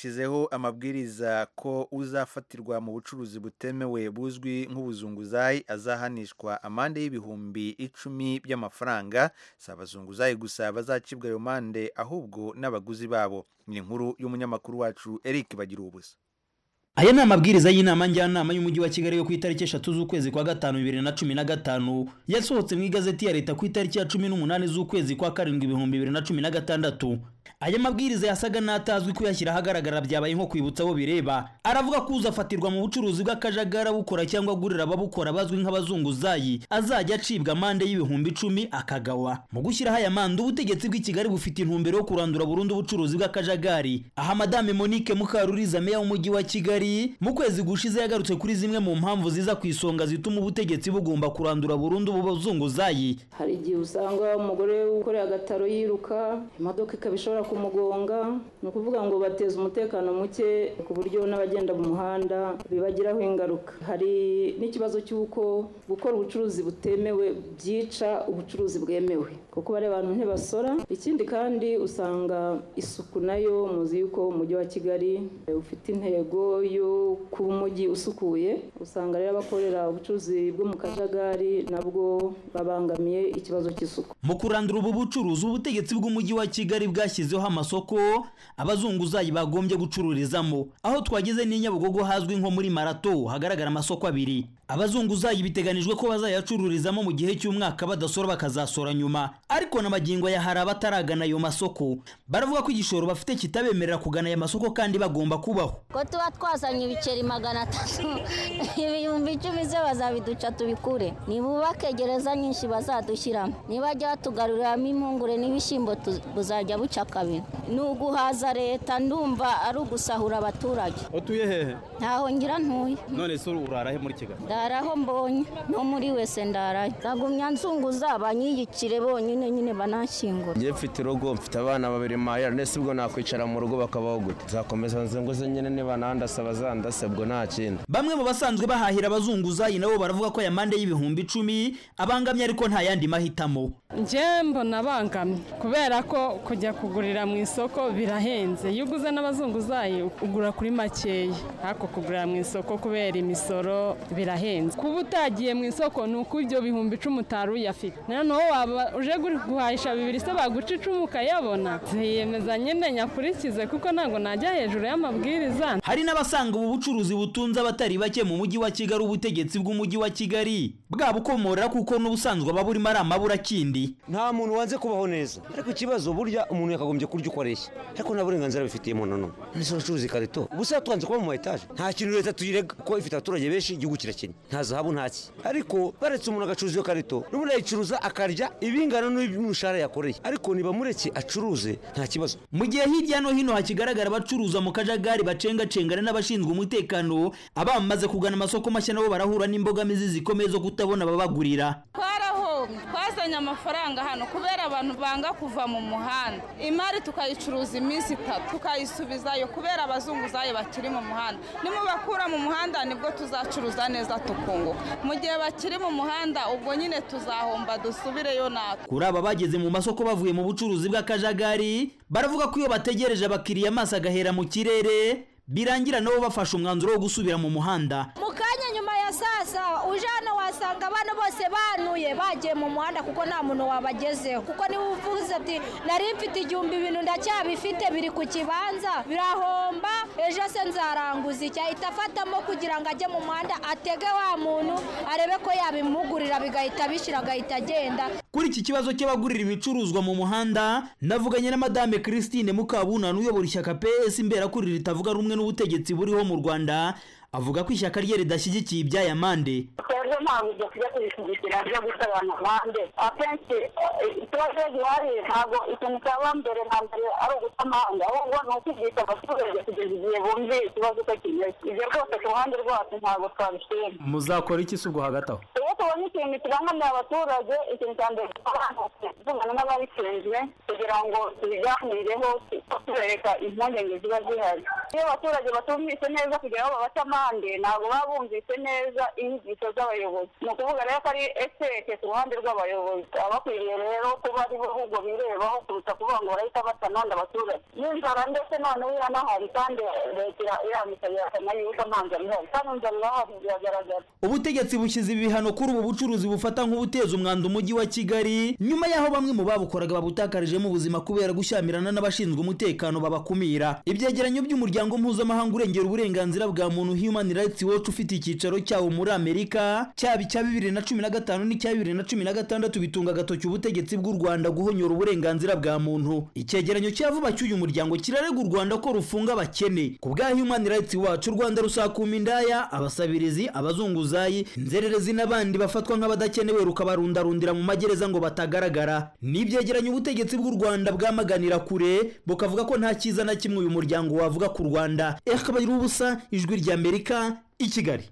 Shyizeho amabwiriza ko uzafatirwa mu bucuruzi butemewe buzwi nk'ubuzunguzayi azahanishwa amande y'ibihumbi icumi by'amafaranga, si abazunguzayi gusa bazacibwa ayo mande ahubwo n'abaguzi babo. Ni inkuru y'umunyamakuru wacu Eric Bagira ubusa. Aya ni amabwiriza y'inama njyanama y'umujyi wa Kigali yo ku itariki eshatu z'ukwezi kwa gatanu bibiri na cumi na gatanu yasohotse mu igazeti ya leta ku itariki ya cumi n'umunani z'ukwezi kwa karindwi ibihumbi bibiri na cumi na gatandatu. Aya mabwiriza yasaga n'atazwi kuyashyira ahagaragara byabaye nko kwibutsa abo bireba. Aravuga ko uzafatirwa mu bucuruzi bw'akajagari abukora cyangwa agurira ababukora bazwi nk'abazunguzayi azajya acibwa amande y'ibihumbi icumi akagawa. Mu gushyiraho aya mande ubutegetsi bw'i Kigali bufite intumbero yo kurandura burundu ubucuruzi bw'akajagari. Aha Madame Monique Mukaruriza meya w'umujyi wa Kigali mu kwezi gushize yagarutse kuri zimwe mu mpamvu ziza ku isonga zituma ubutegetsi bugomba kurandura burundu ubu bazunguzayi hari igihe usanga umugore ukoreye agataro yiruka imodoka ikaba ishobora kumugonga ni ukuvuga ngo bateza umutekano muke ku buryo n'abagenda mu muhanda bibagiraho ingaruka hari n'ikibazo cy'uko gukora ubucuruzi butemewe byica ubucuruzi bwemewe kuko bariya bantu ntibasora ikindi kandi usanga isuku nayo muzi yuko umujyi wa kigali ufite intego yo kuba umujyi usukuye usanga rero abakorera ubucuruzi bwo mu kajagari nabwo babangamiye ikibazo cy'isuku mu kurandura ubu bucuruzi ubutegetsi bw'umujyi wa kigali bwashyizeho amasoko abazunguzayi bagombye gucururizamo aho twageze n'i nyabugogo hazwi nko muri marato hagaragara amasoko abiri abazunguzayi biteganijwe ko bazayacururizamo mu gihe cy'umwaka badasora bakazasora nyuma ariko n'amagingo ya hari abataragana ayo masoko baravuga ko igishoro bafite kitabemerera kugana aya masoko kandi bagomba kubaho ko tuba twazanye ibiceri magana atatu ibihumbi icumi ze bazabiduca tubikure nibubake gereza nyinshi bazadushyiramo nibajya batugaruriramo impungure n'ibishyimbo buzajya buca kabiri ni uguhaza leta ndumva ari ugusahura abaturage utuye hehe ntaho ngira ntuye none se urara he muri kigali ndaraho mbonye no muri wese ndarayo nzagumya nzunguza banyiyikire bonyine nyine banashyingura njye mfite urugo mfite abana babiri mahera nese ubwo nakwicara mu rugo bakabaho gute nzakomeza nzunguze nyine niba nandasaba zandase ubwo nta kindi bamwe mu basanzwe bahahira abazunguzayi nabo baravuga ko aya mande y'ibihumbi icumi abangamye ariko nta yandi mahitamo njye mbona abangamye kubera ko kujya kugurira mu isoko birahenze iyo uguze n'abazunguzayi ugura kuri makeya ariko kugurira mu isoko kubera imisoro birahenze kuba utagiye mu isoko ni uko ibyo bihumbi icumi utari uyafite noneho waba uje guhahisha bibiri se baguca icumu ukayabona ziyemeza nyine nyakurikize kuko ntabwo najya hejuru y'amabwiriza hari n'abasanga ubu bucuruzi butunze abatari bake mu mujyi wa kigali ubutegetsi bw'umujyi wa kigali bwabukomorera kuko n'ubusanzwe aba burimo ari amaburakindi nta muntu wanze kubaho neza ariko ikibazo burya umuntu yakagombye kurya uko areshya ariko nta burenganzira bifitiye umuntu n'umwe nese uracuruza ikarito ubusa tubanze kuba mu ma etaje nta kintu leta tuyirega kuko ifite abaturage benshi igihugu kirakennye nta zahabu nta ki ariko baretse umuntu agacuruza iyo karito n'ubundi ayicuruza akarya ibingana n'umushahara yakoreye ariko niba mureke acuruze nta kibazo mu gihe hirya no hino hakigaragara abacuruza mu kajagari bacengacengana n'abashinzwe umutekano abamaze kugana amasoko mashya nabo barahura n'imbogamizi zikomeye zo kutabona ababagurira twazanye amafaranga hano kubera abantu banga kuva mu muhanda imari tukayicuruza iminsi itatu tukayisubizayo kubera abazunguzayi bakiri mu muhanda nimubakura mu muhanda nibwo tuzacuruza neza tukunguka mu gihe bakiri mu muhanda ubwo nyine tuzahomba dusubireyo natwe kuri aba bageze mu masoko bavuye mu bucuruzi bw'akajagari baravuga ko iyo bategereje abakiriya amaso agahera mu kirere birangira nabo bafashe umwanzuro wo gusubira mu muhanda mu kanya nyuma ya saa saba uje hano wasanga abana bose banuye bagiye mu muhanda kuko nta muntu wabagezeho kuko niba uvuze ati nari mfite igihumbi ibintu ndacyabifite biri ku kibanza birahomba ejo se nzaranguza icya itafatamo kugira ngo ajye mu muhanda atege wa muntu arebe ko yabimugurira bigahita bishira agahita agenda kuri iki kibazo cy'abagurira ibicuruzwa mu muhanda navuganye na madame christine mukabunana uyobora ishyaka ps imberakuri ritavuga rumwe n'ubutegetsi buriho mu rwanda avuga ko ishyaka rye ridashyigikiye iby'ayamande twebwe ntabwo dukwiye kubishyigikira byo gusaba amande akenshi ikibazo gihari ntabwo ikintu cyaba mbere na mbere ari uguta amande ahubwo ni ukwigisha abaturage kugeza igihe bumviye ikibazo uko kimeze ibyo rwose ku ruhande rwacu ntabwo twabishima muzakora iki si ubwo hagati aho uwo tubonye ikintu kirangamira abaturage ikintu cya mbere tuvugana n'ababishinzwe kugira ngo tubiganireho tubereka impungenge ziba zihari iyo abaturage batumvise neza kugira ngo babate amande ntabwo baba bumvise neza inyigisho z'abayobozi ni ukuvuga rero ko ari eseke ku ruhande rw'abayobozi abakwiriye rero kuba ari bo ahubwo birebaho kuruta kuvuga ngo barahita bata none abaturage n'inzara ndetse noneho iranahari kandi leta irambika birasana yuko nta nzara ihari kandi inzara irahari biragaragara ubutegetsi bushyize ibihano kuri ubu bucuruzi bufata nk'ubuteza umwanda umujyi wa kigali nyuma y'aho bamwe mu babukoraga babutakarijemo ubuzima kubera gushyamirana n'abashinzwe umutekano babakumira ibyegeranyo by'umuryango mpuzamahanga urengera uburenganzira bwa muntu human rights watch ufite icyicaro cyawo muri amerika cyaba icya bibiri na cumi na gatanu n'icya bibiri na cumi na gatandatu bitunga agatoki ubutegetsi bw'u rwanda guhonyora uburenganzira bwa muntu icyegeranyo cya vuba cy'uyu muryango kirarega u rwanda ko rufunga abakene ku bwa human rights watch u rwanda rusakuma indaya abasabirizi abazunguzayi inzererezi n'abandi bafatwa nk'abadakenewe rukabarundarundira mu magereza ngo batagaragara ni ibyegeranyo ubutegetsi bw'u rwanda bwamaganira kure bukavuga ko nta cyiza na kimwe uyu muryango wavuga ku rwanda ekabagira ubusa ijwi ry'amerika i kigali